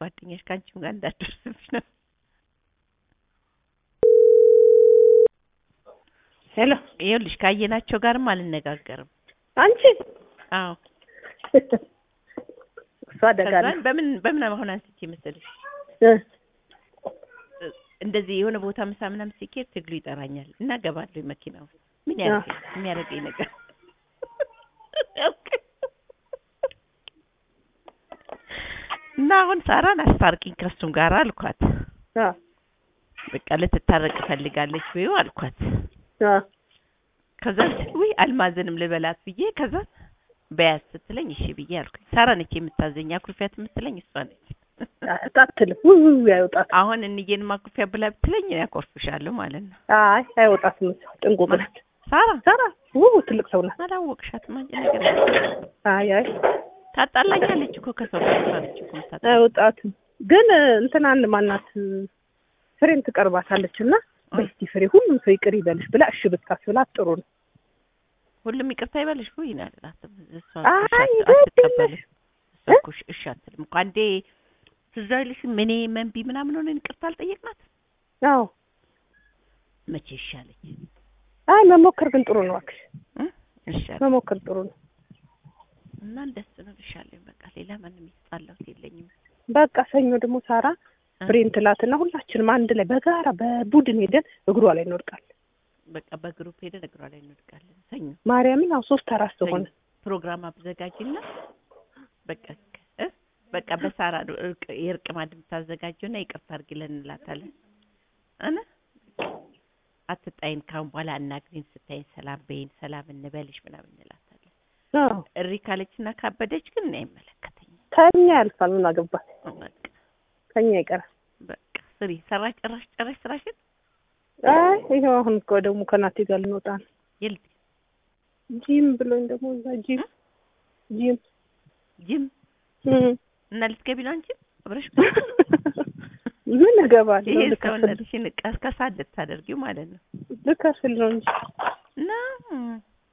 ጓደኛሽ ከአንቺም ጋር እንዳትደርስብሽ ነው። ሄሎ ይኸውልሽ ካየናቸው ጋርም አልነጋገርም። አንቺ አዎ እሷ አደጋለ ከዛን በምን በምን አሁን አንስቼ መሰለሽ እንደዚህ የሆነ ቦታ ምሳ ምናምን ሲኬድ ትግሉ ይጠራኛል እና ገባለሁ መኪና ውስጥ ምን ያደርገኝ የሚያደርገኝ ነገር እና አሁን ሳራን አስታርቂኝ ከሱም ጋር አልኳት። በቃ ልትታረቅ ፈልጋለች ወይ አልኳት። ከዛ ውይ አልማዝንም ልበላት ብዬ ከዛ በያዝ ስትለኝ እሺ ብዬ አልኩኝ። ሳራ ነች የምታዘኝ አኩርፊያት የምትለኝ እሷ ነች። አታትልም ውይ አይወጣት አሁን እንዬን ማኩርፊያ ብላ ብትለኝ ያኮርፍሻለሁ ማለት ነው። አይ አይወጣትም እሷ ጥንቁቅ ናት ሳራ ሳራ ውይ ትልቅ ሰው ናት አላወቅሻትም አንቺ ነገር አይ አይ ታጣላኛለች እኮ ከሰው ጋር እሷ ነች እኮ የምታጣ አይወጣትም ግን እንትናን ማናት ፍሬም ትቀርባታለች እና በስቲ ፍሬ ሁሉም ሰው ይቅር ይበልሽ ብላ እሺ ብታስብላት ጥሩ ነው ሁሉም ይቅርታ ይበልሽ ወይ ይላላትም እሷ አይ አትቀበልም እሷ እኮ እሺ አትልም እኮ አንዴ ትዝ አይልሽም እኔ መንቢ ምናምን ሆነን ይቅርታ አልጠየቅናት አዎ መቼ ይሻለች አይ መሞከር ግን ጥሩ ነው እባክሽ ይሻል መሞከር ጥሩ ነው እና ደስ ነው ልሻለኝ በቃ ሌላ ማንም ይጣላው የለኝም በቃ ሰኞ ደግሞ ሳራ ፍሬን ትላትና ሁላችንም አንድ ላይ በጋራ በቡድን ሄደን እግሯ ላይ እንወድቃለን በቃ በግሩፕ ሄደን እግሯ ላይ እንወድቃለን ሰኞ ማርያምን ያው ሶስት አራት ሰው ሆነ ፕሮግራም አብዘጋጅና በቃ እ በቃ በሳራ ነው እርቅ የእርቅ ማዕድ የምታዘጋጀውና ይቅርታ አድርጊልን እንላታለን እነ አትጣይን ካሁን በኋላ አናግሪን ስታይን ሰላም በይን ሰላም እንበልሽ ምናምን እንላታለን አዎ እሪ ካለችና ካበደች ግን እኔ አይመለከተኝም ከኛ ያልፋል ምን አገባት በቃ ከኛ ይቀራል በቃ ስሪ ሰራሽ ጨራሽ ጨራሽ ስራሽን አይ ይኸው አሁን እኮ ደግሞ ከናቴ ጋር ልንወጣ ነው የልት ጂም ብሎኝ ደግሞ እዛ ጂም ጂም ጅም እም እና ልትገቢ ነው አንቺ አብረሽ ምን እገባለሁ ይሄ ልከፍል ሰውነትሽን ቀስቀሳ ልታደርጊው ማለት ነው ልከፍል ነው እንጂ እና እም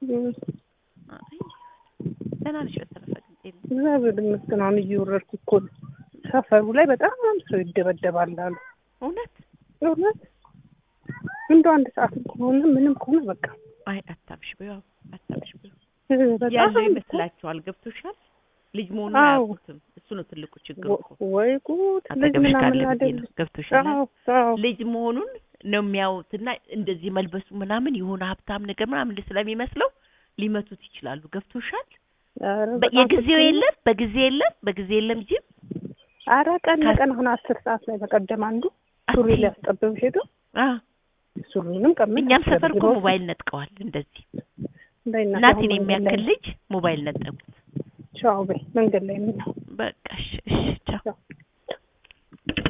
አይ ደህና ነሽ በተረፈ ግን ጤና እግዚአብሔር ይመስገን አሁን እየወረድኩ እኮ ነው ሰፈሩ ላይ በጣም ሰው ይደበደባል አሉ እውነት እውነት እንደው አንድ ሰዓት ከሆነ ምንም ከሆነ በቃ አይ አታብሽ በይው አታብሽ በይው በጣም ያለው ይመስላችኋል ገብቶሻል ልጅ መሆኑን አዎ። አያውቁትም እሱ ነው ትልቁ ችግር እኮ ወይ ጉድ ልጅ አጠገብሽ ምናምን ካለ ብዬ አይደል ነው ገብቶሻል አዎ አዎ ልጅ መሆኑን ነው የሚያዩትና እንደዚህ መልበሱ ምናምን የሆነ ሀብታም ነገር ምናምን ስለሚመስለው ሊመቱት ይችላሉ ገብቶሻል ኧረ በ- በጣም የጊዜው ፍጹም። የለም በጊዜ የለም በጊዜ የለም ጂም ኧረ ቀን ካስ- ለቀን አሁን አስር ሰዓት ላይ በቀደም አንዱ ሱሪ አትይ። ሊያስጠብብ ሄዶ አ ሱሪንም ቀምጥ እኛም ሰፈር እኮ ሞባይል ነጥቀዋል እንደዚህ እናቴን የሚያክል ልጅ ሞባይል ነጠቁት ቻው በይ መንገድ ላይ ምን ነው በቃ እሺ እሺ ቻው ቻው